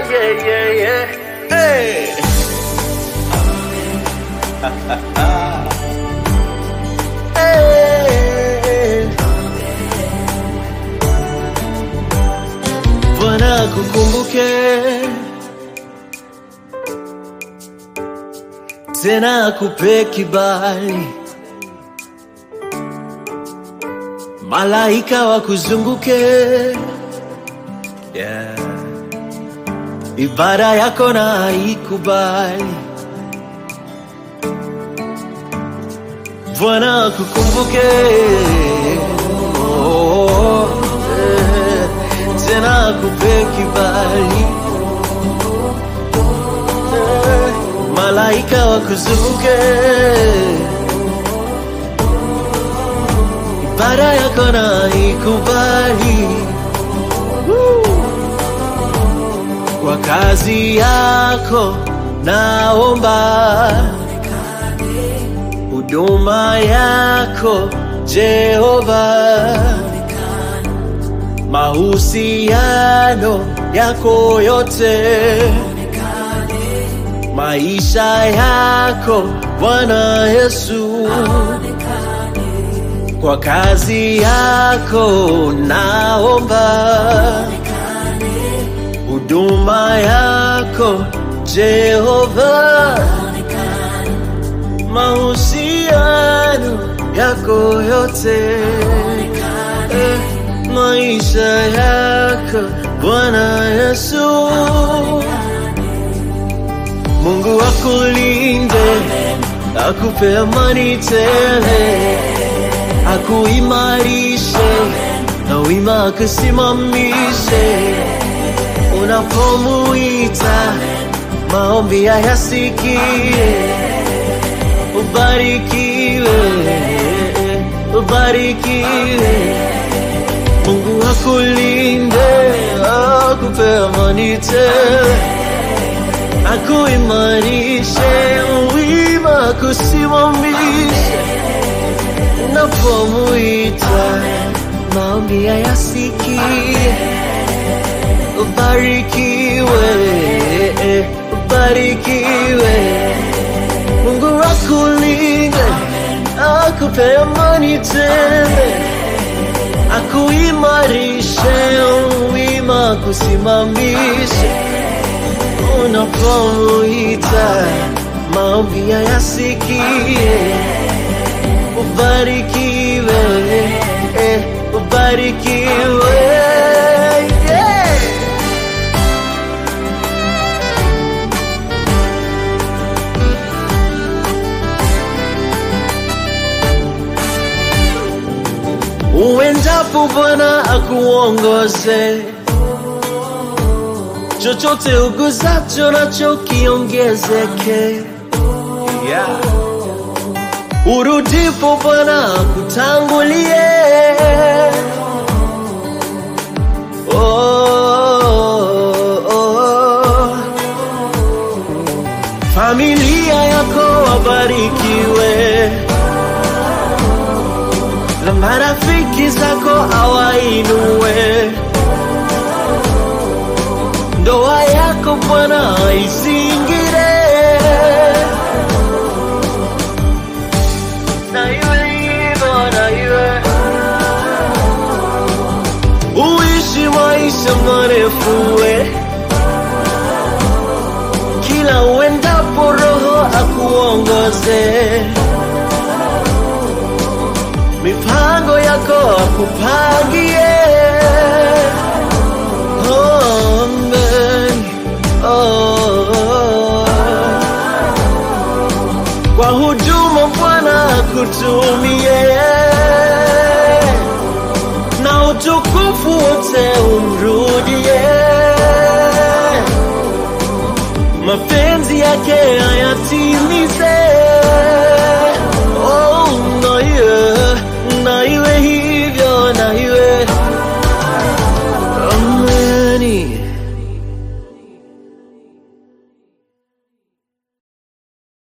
yeah, yeah, yeah. Hey. Hey. Bwana kukumbuke tena akupe kibali, malaika wakuzunguke yeah. Ibada yako na ikubali, Bwana akukumbuke oh, eh, tena akupe kibali eh, malaika wakuzunguke ibada yako na ikubali Woo! kwa kazi yako naomba huduma yako Jehova, mahusiano yako yote, maisha yako Bwana Yesu, kwa kazi yako naomba huduma yako Jehova, mahusiano yako yote, eh, maisha yako Bwana Yesu, Mungu akulinde, akupe amani tele, akuimarishe na wima akusimamishe unapomuita maombi yasikie, ubarikiwe, ubarikiwe. Mungu akulinde, akupe amani tele, akuimarishe, wima akusimamishe, unapomuita maombi yasikie ubarikiwe, ubarikiwe. Mungu akulinde, akupe amani tele, akuimarishe, wima kusimamishe, unapomuita maombi yasikie, ubarikiwe, ubarikiwe. Yeah. uendapo Bwana akuongoze, chochote uguzacho nacho kiongezeke. Yeah. Urudipo Bwana akutangulie. Oh, oh. Familia yako wabarikiwe na marafiki zako awainue. Ndoa yako Bwana izingire na iwe hivyo, na iwe uishi maisha marefu we kila uendapo Roho akuongoze mipango yako akupangie. Oh, amen. Oh, kwa huduma Bwana akutumie na utukufu wote umrudie, mapenzi yake hayatii